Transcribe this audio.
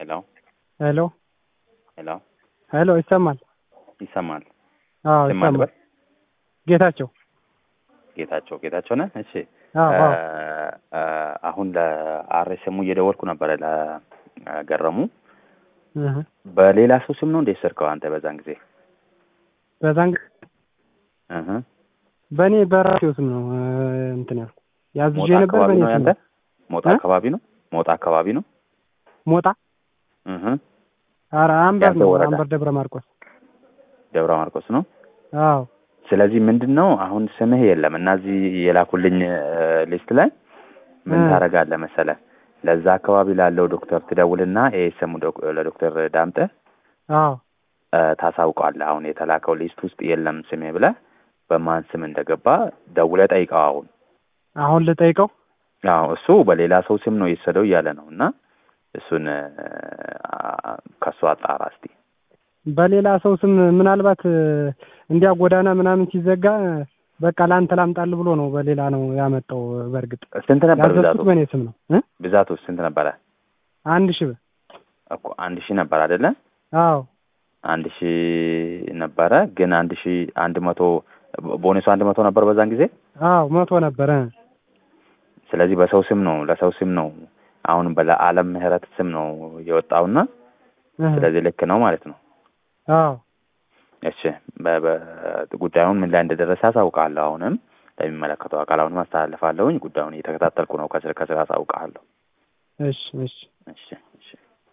ሄሎ ሄሎ ሄሎ ሄሎ ይሰማል? ይሰማል? አዎ ስም ይሰማል። አልበል ጌታቸው ጌታቸው ጌታቸው ነህ? እሺ አዎ አዎ እ፣ አሁን ለአርኤስኤሙ እየደወልኩ ነበረ ለገረሙ እህ በሌላ ሰው ስም ነው እንዴት ስርከው አንተ በዛን ጊዜ በዛን ጊዜ እህ በእኔ በራሴው ስም ነው እ፣ እንትን ያልኩ ያዝዤ ሞጣ ነበር አካባቢ በእኔ ነው ስም ያንተ ነው። ሞጣ እ? አካባቢ ነው ሞጣ አካባቢ ነው ሞጣ እህ ኧረ አንበር ያንተ ነው ወረዳ? አንበር ደብረ ማርቆስ ደብረ ማርቆስ ነው አዎ ስለዚህ ምንድን ነው አሁን ስምህ የለም እና እዚህ የላኩልኝ እ፣ ሊስት ላይ ምን እ። ታደርጋለህ መሰለህ ለዛ አካባቢ ላለው ዶክተር ትደውልና ኤስኤሙ ለዶክተር ዳምጠ አዎ እ፣ ታሳውቀዋለህ አሁን የተላከው ሊስት ውስጥ የለም ስሜ ብለህ በማን ስም እንደገባ ደውለህ ጠይቀው አሁን አሁን ልጠይቀው አዎ እሱ በሌላ ሰው ስም ነው የወሰደው እያለ ነው እና እሱን እ፣ ከእሱ አጣራ እስቲ በሌላ ሰው ስም ምናልባት እ፣ እንዲያ ጎዳና ምናምን ሲዘጋ እ፣ በቃ ለአንተ ላምጣልህ ብሎ ነው በሌላ ነው ያመጣው። በእርግጥ ስንት ነበር ብዛቱ ያዘዝኩት በእኔ ስም ነው እ ብዛቱ ስንት ነበረ አንድ ሺህ ብር እኮ አንድ ሺህ ነበር አይደለ አዎ አንድ ሺህ ነበረ ግን አንድ ሺህ አንድ መቶ ቦነሱ አንድ መቶ ነበር በዛን ጊዜ አዎ መቶ ነበረ ስለዚህ በሰው ስም ነው ለሰው ስም ነው አሁን በለዓለም ምህረት ስም ነው የወጣውና እህ ስለዚህ ልክ ነው ማለት ነው አዎ እሺ በ- በ- ጉዳዩን ምን ላይ እንደደረሰ አሳውቃለሁ አሁንም ለሚመለከተው አካል አሁንም አስተላልፋለሁኝ ጉዳዩን እየተከታተልኩ ነው ከስር ከስር አሳውቃለሁ እሺ እሺ እሺ